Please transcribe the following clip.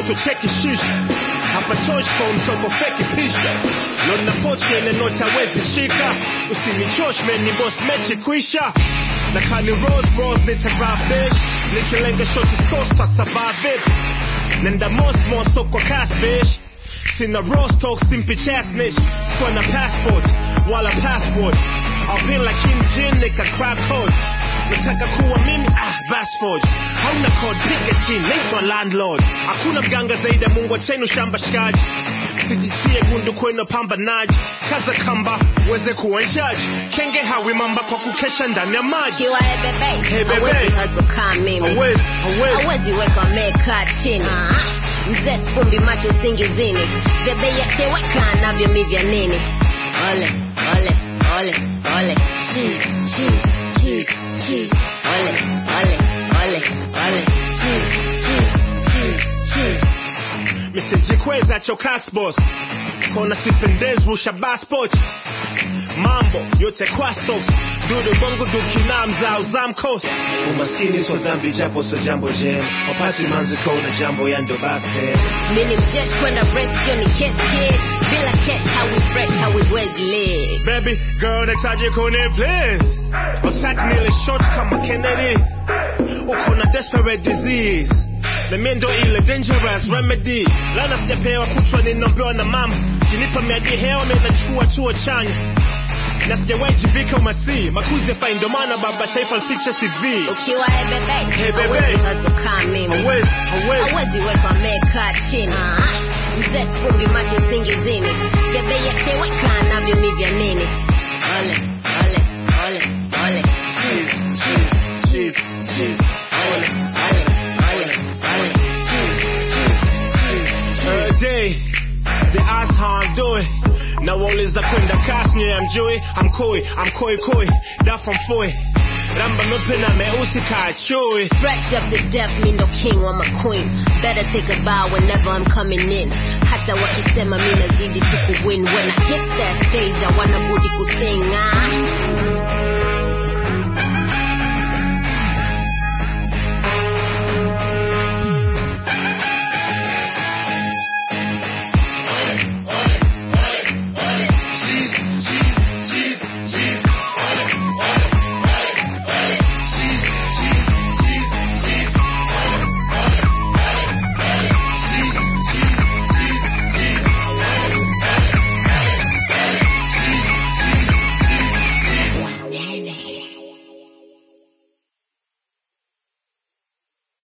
mtoto cheki shisha hapatoshi kwa mtoko feki pisha lona pochi yenye noti hawezi shika usinichosh man ni boss mechi kwisha na kani rose rose nitarabish nikilenga shoti sauce pa survive it nenda mos mos soko cash bitch sina rostock simpi chasnich sikuwa na passport wala passport I've like Kim Jin nika crab coach nataka kuwa mimi ah basforge hauna code piga chini naitwa landlord hakuna mganga zaidi ya mungu achenu shamba shikaji sijitie gundu kwenu pambanaji kaza kamba uweze kuwa njaji kenge hawi mamba kwa kukesha ndani ya maji Kiwa hey bebe, Hey bebe. hawezi hustle kama mimi. hawezi hawezi hawezi weka meka chini mzee fumbi macho usingizini vya bei ya teweka navyo mi vya nini ole ole ole ole cheese cheese cheese cheese ole ole ole ole cheese cheese cheese cheese misijikweza chokax boss kona sipendezi rusha passport mambo yote kwa socks dudu bongo dukina mzao zamkos umaskini so dhambi japo so jambo jem wapati manziko na jambo ya ndo baste mini mjesh kwenda rest yo ni kiss kid bila cash hawi fresh hawiwezi live baby girl nahitaji kuni please utaki nile short kama kennedy uko na desperate disease na mimi ndo ile dangerous remedy lana sijapewa kutwa ninaombewa na mama kinipa miadi hewa mimi nachukua chuo chanya na sijawahi jivika umasi makuzi yafai ndo maana baba taifa lificha cv ukiwa hey bebe, Hey bebe. hawezi hustle kama mimi hawezi hawezi hawezi weka meka chini mzee fumbi macho usingizini vya bei ya teweka navyo mi vya nini ole ole ole ole cheese cheese cheese cheese ole ole ole ole cheese cheese cheese Every day, they ask how I'm doing. Now all is a kwenda cast me, I'm Joey, I'm Koi, I'm Koi Koi, that from Foy. Ramba mepena meusi ka chui. Fresh up to death, me no king or my queen. Better take a bow whenever I'm coming in. Hata wakisema mi nazidi tu kuwin. When I hit that stage, I wanna budi kusing. Ah.